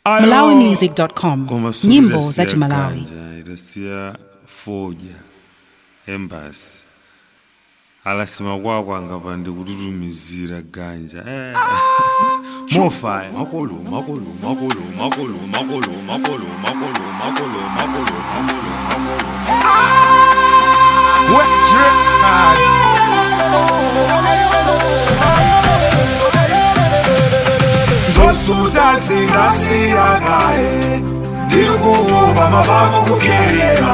malawimusic.com Koma suku nyimbo idasiya za chimalawi ganja, idasiya foja embasi alasima kwako angapa ndikututumizira ganja eh. mofaya makolo makolo makolo makolo makolo makolo makolo makolo makolo makolo makolo zosuta zingasiyakaye ndikuuva mabamu kukerera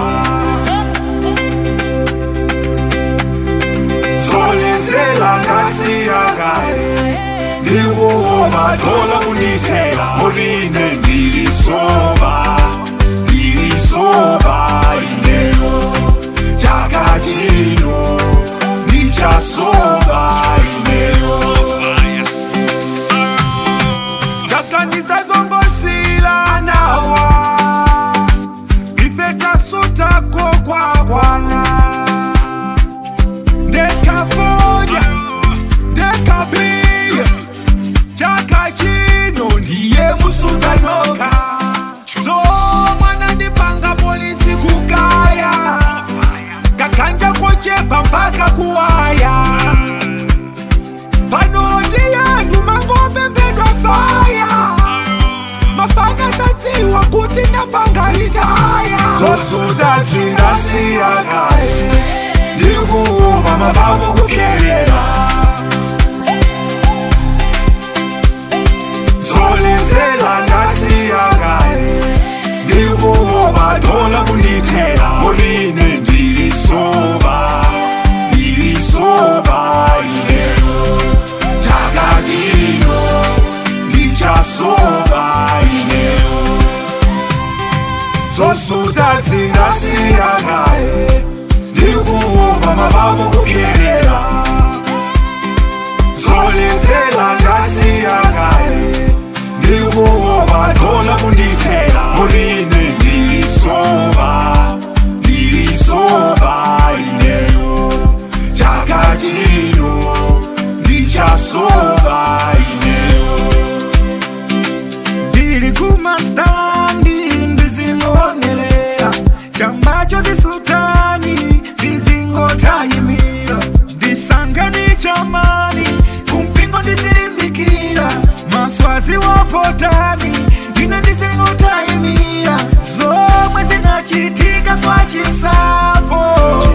zolenzela ngasiyakaye ndikuuva tola kunitela muline ndilisoba ndilisoba ineyo chaka chino ndichasoba ineyo Kakaniza zongosila nawa Ifeka suta kwa kwa kwana Ndekavoja Ndekabiya Chaka chino ndiye musutanoka So mwana ndipanga polisi kukaya Kakanja kochepa mpaka kuwaya panoti yantu mangopembedwa faya mafana satsiwa kuti napangalitaya zosuta zingasiyakaye ndikuuva mabamu kukerera zolenzela ngasiyakaye ndikuuva tola kunitela muline ndilisoba ndilisoba ineyo chaka chino ndichasoba ineyo zosuta zingasiyakaye ndikuuva mabamu kukerera zolenzela ngasiyakaye ndikuuva tola kunitela muline ndilisoba ndilisoba ineyo chaka chino ndichasoba ineyo ndili kumastandi ndizingoonelera chambacho zisutani ndizingotayimira ndisangani chamani kumpingo ndizilimbikira maswazi wapotani ine ndizingotayimira zomwe zinachitika kwa chisapo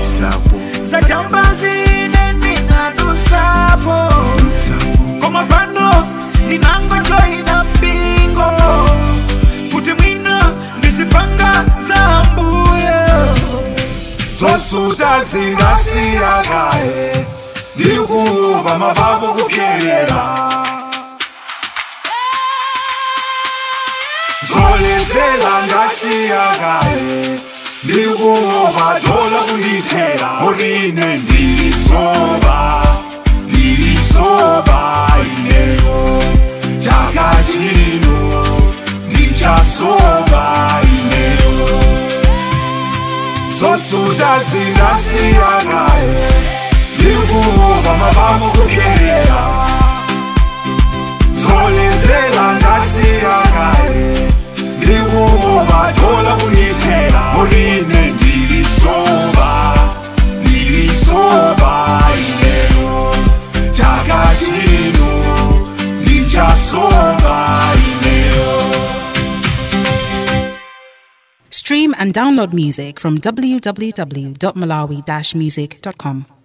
sachambazine ndinadusapo koma pano ndinangojoina mpingo kuti mwina ndizipanga zambuye zosuta zingasiyakaye ndikuuva mabamu kukerera zolenzela ngasiyakaye ndikuuva tola kunitela muline ndilisoba ndilisoba ineyo chaka chino ndichasoba ineyo zosuta zingasiyakaye ndikuuva mabamu kukerera zolenzela ngasiyakaye ndikuuva tola kunitela muline ndilisoba ndilisoba ineyo chaka chino ndichasoba ineyo stream and download music from www.malawi-music.com